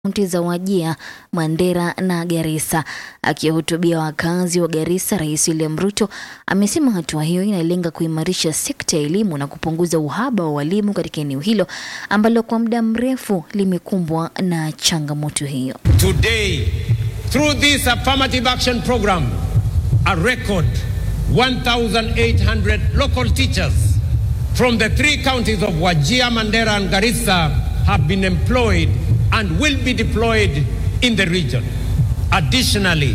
kaunti za Wajia, Mandera na Garissa. Akihutubia wakazi wa Garissa, Rais William Ruto amesema hatua hiyo inalenga kuimarisha sekta ya elimu na kupunguza uhaba wa walimu katika eneo hilo ambalo kwa muda mrefu limekumbwa na changamoto hiyo. Today, through this affirmative action program, a record 1,800 local teachers from the three counties of Wajia, Mandera, and Garissa have been employed and will be deployed in the region. Additionally,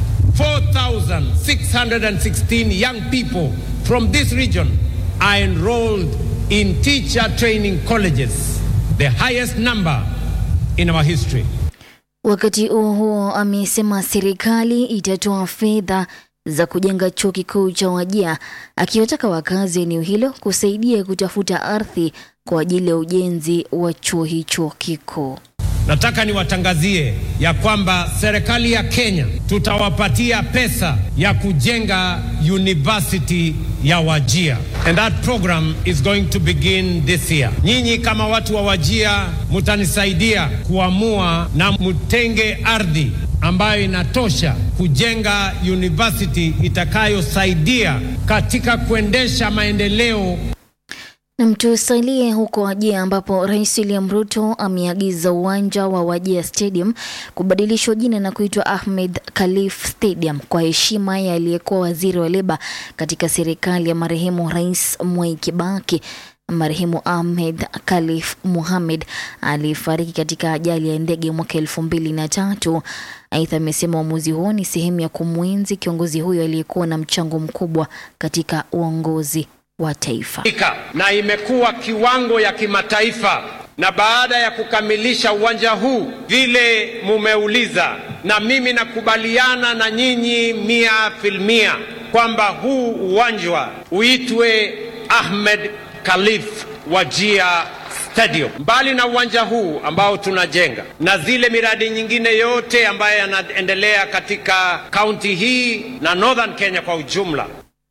4,616 young people from this region are enrolled in teacher training colleges, the highest number in our history. Wakati huo huo, amesema serikali itatoa fedha za kujenga chuo kikuu cha Wajia, akiwataka wakazi wa eneo hilo kusaidia kutafuta ardhi kwa ajili ya ujenzi wa chuo hicho kikuu. Nataka niwatangazie ya kwamba serikali ya Kenya tutawapatia pesa ya kujenga university ya Wajia and that program is going to begin this year. Nyinyi kama watu wa Wajia mutanisaidia kuamua na mtenge ardhi ambayo inatosha kujenga university itakayosaidia katika kuendesha maendeleo Na tusalie huko Wajia ambapo Rais William Ruto ameagiza uwanja wa Wajia Stadium kubadilishwa jina na kuitwa Ahmed Khalif Stadium kwa heshima ya aliyekuwa waziri wa leba katika serikali ya marehemu Rais Mwai Kibaki. Marehemu Ahmed Khalif Mohamed alifariki katika ajali ya ndege mwaka elfu mbili na tatu. Aidha, amesema uamuzi huo ni sehemu ya kumwenzi kiongozi huyo aliyekuwa na mchango mkubwa katika uongozi wa taifa. na imekuwa kiwango ya kimataifa. Na baada ya kukamilisha uwanja huu vile mumeuliza, na mimi nakubaliana na nyinyi mia filmia kwamba huu uwanja uitwe Ahmed Khalif Wajia Stadium. Mbali na uwanja huu ambao tunajenga na zile miradi nyingine yote ambayo yanaendelea katika kaunti hii na Northern Kenya kwa ujumla,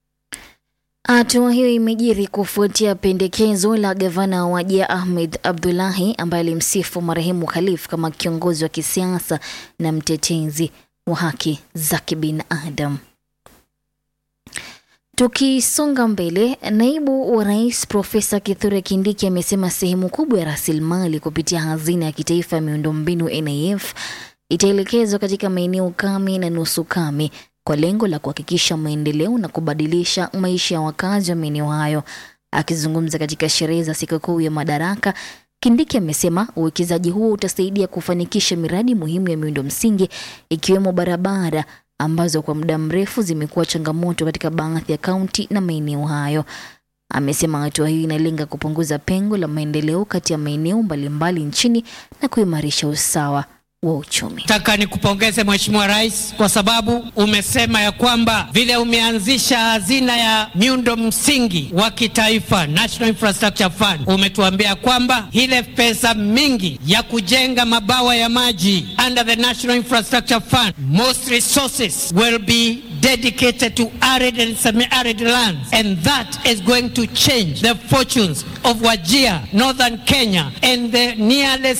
Hatua hiyo imejiri kufuatia pendekezo la gavana wa Wajia Ahmed Abdullahi ambaye alimsifu marehemu Khalif kama kiongozi wa kisiasa na mtetezi wa haki za kibinadamu. Tukisonga mbele, naibu wa rais Profesa Kithure Kindiki amesema sehemu kubwa ya rasilimali kupitia hazina ya kitaifa ya miundombinu NIF itaelekezwa katika maeneo kame na nusu kame kwa lengo la kuhakikisha maendeleo na kubadilisha maisha ya wakazi wa maeneo hayo. Akizungumza katika sherehe za sikukuu ya Madaraka, Kindiki amesema uwekezaji huo utasaidia kufanikisha miradi muhimu ya miundo msingi ikiwemo barabara ambazo kwa muda mrefu zimekuwa changamoto katika baadhi ya kaunti na maeneo hayo. Amesema hatua hiyo inalenga kupunguza pengo la maendeleo kati ya maeneo mbalimbali nchini na kuimarisha usawa wa uchumi. Nataka nikupongeze Mheshimiwa Rais kwa sababu umesema ya kwamba vile umeanzisha hazina ya miundo msingi wa kitaifa National Infrastructure Fund, umetuambia kwamba ile pesa mingi ya kujenga mabawa ya maji under the National Infrastructure Fund, most resources will be dedicated to arid and semi-arid lands and that is going to change the fortunes of Wajir, Northern Kenya and the nearly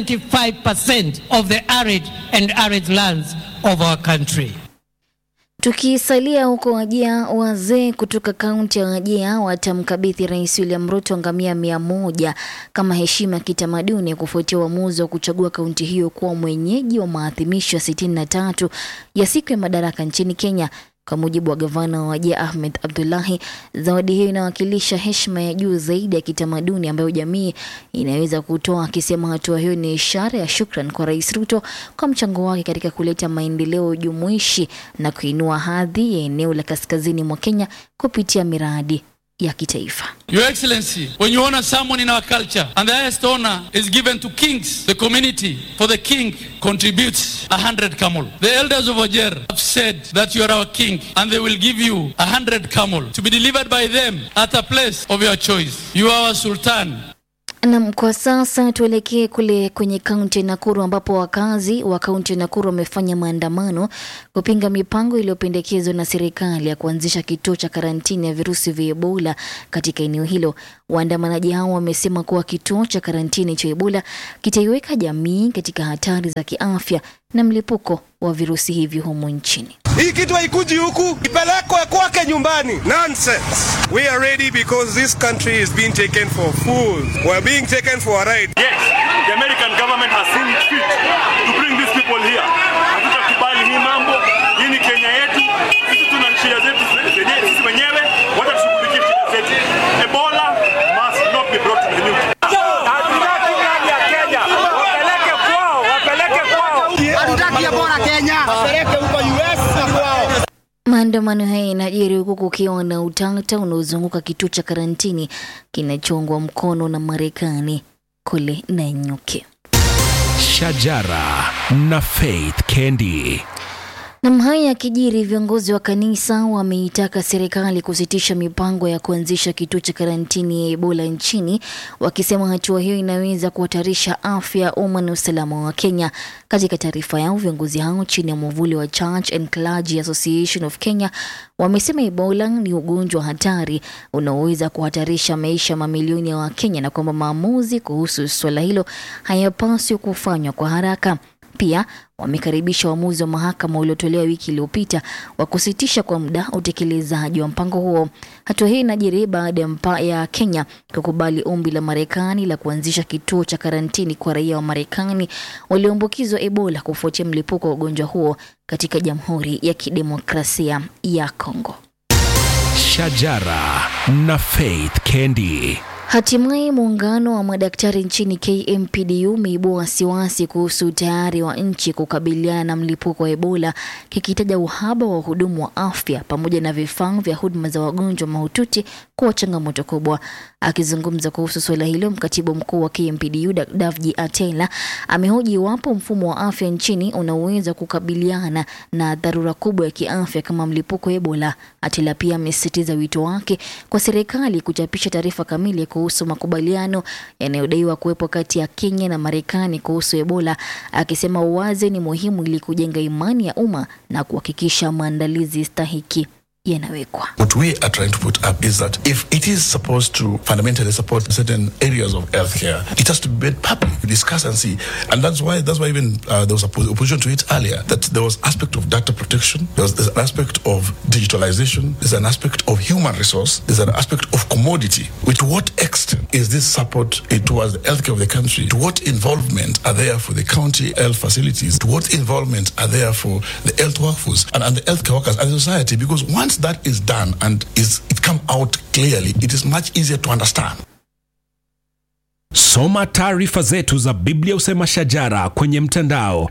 75% of the arid and arid lands of our country. Tukisalia huko Wajia, wazee kutoka kaunti ya Wajia watamkabidhi Rais William Ruto ngamia mia moja kama heshima ya kitamaduni kufuatia uamuzi wa kuchagua kaunti hiyo kuwa mwenyeji wa maadhimisho ya sitini na tatu ya siku ya madaraka nchini Kenya. Kwa mujibu wa gavana wa Wajia Ahmed Abdullahi, zawadi hiyo inawakilisha heshima ya juu zaidi ya kitamaduni ambayo jamii inaweza kutoa, akisema hatua hiyo ni ishara ya shukran kwa Rais Ruto kwa mchango wake katika kuleta maendeleo jumuishi na kuinua hadhi ya eneo la kaskazini mwa Kenya kupitia miradi ya kitaifa. Your Excellency, when you honor someone in our culture and the highest honor is given to kings, the community for the king contributes a hundred camel. The elders of Ojer have said that you are our king and they will give you a hundred camel to be delivered by them at a place of your choice. You are our sultan. Nam, kwa sasa tuelekee kule kwenye kaunti ya Nakuru ambapo wakazi wa kaunti ya Nakuru wamefanya maandamano kupinga mipango iliyopendekezwa na serikali ya kuanzisha kituo cha karantini ya virusi vya Ebola katika eneo hilo. Waandamanaji hao wamesema kuwa kituo cha karantini cha Ebola kitaiweka jamii katika hatari za kiafya na mlipuko wa virusi hivyo humu nchini. Hii kitu haikuji huku, ipelekwe kwake nyumbani. Nonsense. We are ready because this country is being taken for fools. We are being taken for a ride. Yes, the American government has seen it fit to bring these people here. Hatutakubali hii mambo. Hii ni Kenya yetu. Sisi tuna shida zetu zenyewe sisi wenyewe. Wacha tushughulikie shida zetu. Ebola must not be brought to the news. Hatutaki ndani ya Kenya. Wapeleke kwao, wapeleke kwao. Hatutaki Ebola Kenya, wapeleke huko US na kwao. Maandamano haya yanajiri huku kukiwa na utata unaozunguka kituo cha karantini kinachoungwa mkono na Marekani kule Nanyuki. Shajara na Faith Kendi. Nam, haya yakijiri, viongozi wa kanisa wameitaka serikali kusitisha mipango ya kuanzisha kituo cha karantini ya Ebola nchini, wakisema hatua hiyo inaweza kuhatarisha afya ya umma na usalama wa Kenya. Katika taarifa yao, viongozi hao chini ya mwavuli wa Church and Clergy Association of Kenya wamesema Ebola ni ugonjwa hatari unaoweza kuhatarisha maisha ya mamilioni ya Wakenya na kwamba maamuzi kuhusu suala hilo hayapaswi kufanywa kwa haraka. Pia wamekaribisha uamuzi wa mahakama uliotolewa wiki iliyopita wa kusitisha kwa muda utekelezaji wa mpango huo. Hatua hii inajiri baada ya mpa ya Kenya kukubali ombi la Marekani la kuanzisha kituo cha karantini kwa raia wa Marekani walioambukizwa Ebola kufuatia mlipuko wa ugonjwa huo katika Jamhuri ya Kidemokrasia ya Kongo. Shajara na Faith Kendi. Hatimaye muungano wa madaktari nchini KMPDU umeibua wasiwasi kuhusu utayari wa nchi kukabiliana na mlipuko wa Ebola, kikitaja uhaba wa wahudumu wa afya pamoja na vifaa vya huduma za wagonjwa mahututi kuwa changamoto kubwa. Akizungumza kuhusu suala hilo, mkatibu mkuu wa KMPDU Davji Atela amehoji iwapo mfumo wa afya nchini unaweza kukabiliana na dharura kubwa ya kiafya kama mlipuko wa Ebola. Atela pia amesisitiza wito wake kwa serikali kuchapisha taarifa kamili kuhusu makubaliano yanayodaiwa kuwepo kati ya Kenya na Marekani kuhusu Ebola, akisema uwazi ni muhimu ili kujenga imani ya umma na kuhakikisha maandalizi stahiki yanawekwa. What we are trying to put up is that if it is supposed to fundamentally support certain areas of healthcare, it has to be made public, discuss and see. And that's why that's why even uh, there was oppo- opposition to it earlier. That there was aspect of data protection, there was there's an aspect of digitalization, there's an aspect of human resource, there's an aspect of commodity. With what extent is this support eh, towards the healthcare of the country? To what involvement are there for the county health facilities? To what involvement are there for the health workforce and, and the healthcare workers and the society? Because once that is done and is it come out clearly, it is much easier to understand. Soma taarifa zetu za Biblia Usema Shajara kwenye mtandao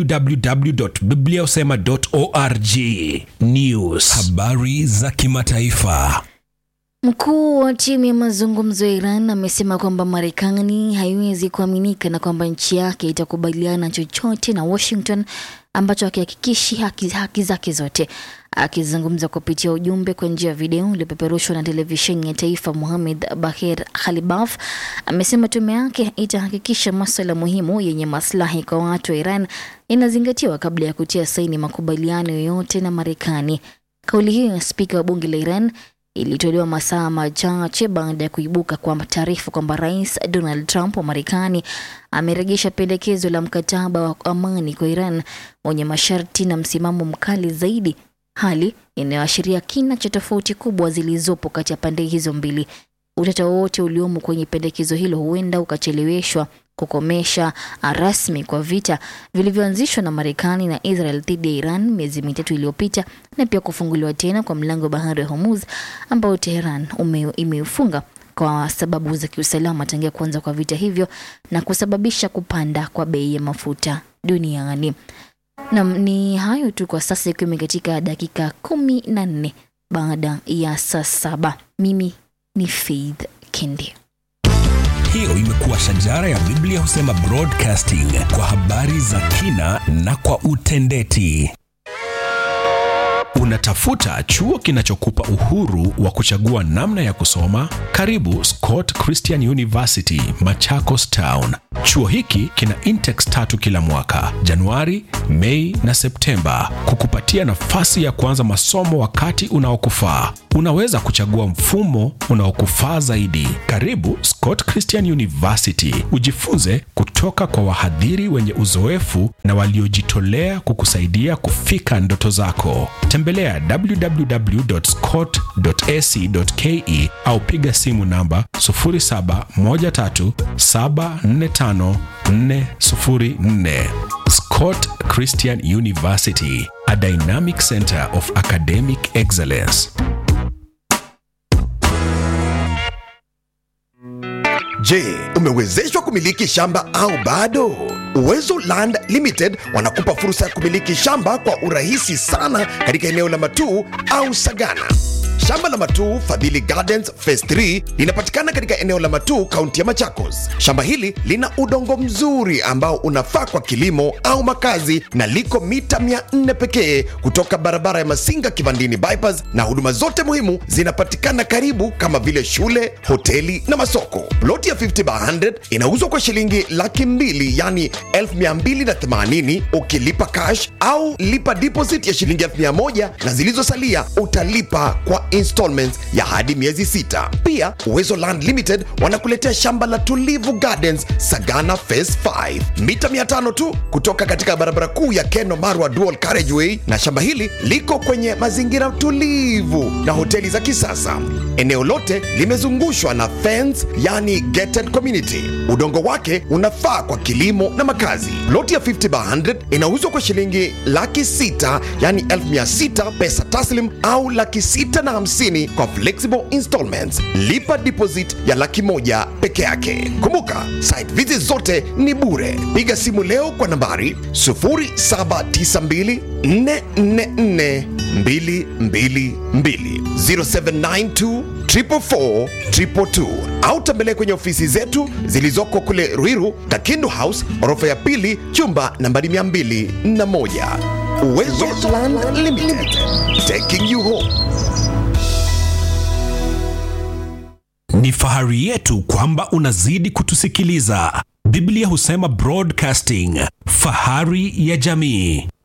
www.bibliausema.org. News, habari za kimataifa. Mkuu wa timu ya mazungumzo ya Iran amesema kwamba Marekani haiwezi kuaminika na kwamba nchi yake itakubaliana chochote na Washington ambacho hakihakikishi haki, haki zake zote. Akizungumza kupitia ujumbe kwa njia ya video uliopeperushwa na televisheni ya taifa, Mohamed Bahir Khalibaf amesema tume yake itahakikisha masuala muhimu yenye maslahi kwa watu wa Iran inazingatiwa kabla ya kutia saini makubaliano yoyote na Marekani. Kauli hiyo ya spika wa bunge la Iran ilitolewa masaa machache baada ya kuibuka kwa taarifa kwamba rais Donald Trump wa Marekani amerejesha pendekezo la mkataba wa amani kwa Iran wenye masharti na msimamo mkali zaidi, hali inayoashiria kina cha tofauti kubwa zilizopo kati ya pande hizo mbili. Utata wowote uliomo kwenye pendekezo hilo huenda ukacheleweshwa kukomesha rasmi kwa vita vilivyoanzishwa na Marekani na Israel dhidi ya Iran miezi mitatu iliyopita na pia kufunguliwa tena kwa mlango wa bahari wa Hormuz ambao Teheran imeufunga kwa sababu za kiusalama tangia kuanza kwa vita hivyo na kusababisha kupanda kwa bei ya mafuta duniani. Nam, ni hayo tu kwa sasa, ikiwa katika dakika kumi na nne baada ya saa saba. Mimi ni Faith Kendi. Hiyo imekuwa Shajara ya Biblia Husema Broadcasting kwa habari za kina na kwa utendeti. Unatafuta chuo kinachokupa uhuru wa kuchagua namna ya kusoma? Karibu Scott Christian University, Machakos Town. Chuo hiki kina intakes tatu kila mwaka, Januari, Mei na Septemba, kukupatia nafasi ya kuanza masomo wakati unaokufaa. Unaweza kuchagua mfumo unaokufaa zaidi. Karibu Scott Christian University, ujifunze kutoka kwa wahadhiri wenye uzoefu na waliojitolea kukusaidia kufika ndoto zako. Tembelea www.scott.ac.ke au piga simu namba 0713745404. Scott Christian University, a dynamic center of academic excellence. Je, umewezeshwa kumiliki shamba au bado? Uwezo Land Limited wanakupa fursa ya kumiliki shamba kwa urahisi sana katika eneo la Matuu au Sagana. Shamba la Matuu Fadhili Gardens Phase 3 linapatikana katika eneo la Matuu, kaunti ya Machakos. Shamba hili lina udongo mzuri ambao unafaa kwa kilimo au makazi na liko mita 400 pekee kutoka barabara ya Masinga Kivandini bypass, na huduma zote muhimu zinapatikana karibu kama vile shule, hoteli na masoko. Ploti ya 50 by 100 inauzwa kwa shilingi laki mbili yani 1280 ukilipa cash au lipa deposit ya shilingi 1000 na zilizosalia utalipa kwa installments ya hadi miezi sita. Pia Uwezo Land Limited wanakuletea shamba la Tulivu Gardens Sagana Phase 5 mita 500 tu kutoka katika barabara kuu ya Keno Marwa Dual Carriageway, na shamba hili liko kwenye mazingira tulivu na hoteli za kisasa. Eneo lote limezungushwa na fence, yani gated community. Udongo wake unafaa kwa kilimo na makazi. Loti ya 50 by 100 inauzwa kwa shilingi laki sita yani elfu mia sita pesa taslim au laki sita na hamsini kwa flexible installments. Lipa deposit ya laki moja peke yake. Kumbuka site visit zote ni bure. Piga simu leo kwa nambari 0792 444 222 0792 444 222 au tembelea kwenye ofisi zetu zilizoko kule Ruiru, Kakindu House, orofa ya pili, chumba nambari 201. Uwezo Land Limited, taking you home. Ni fahari yetu kwamba unazidi kutusikiliza. Biblia husema broadcasting, fahari ya jamii.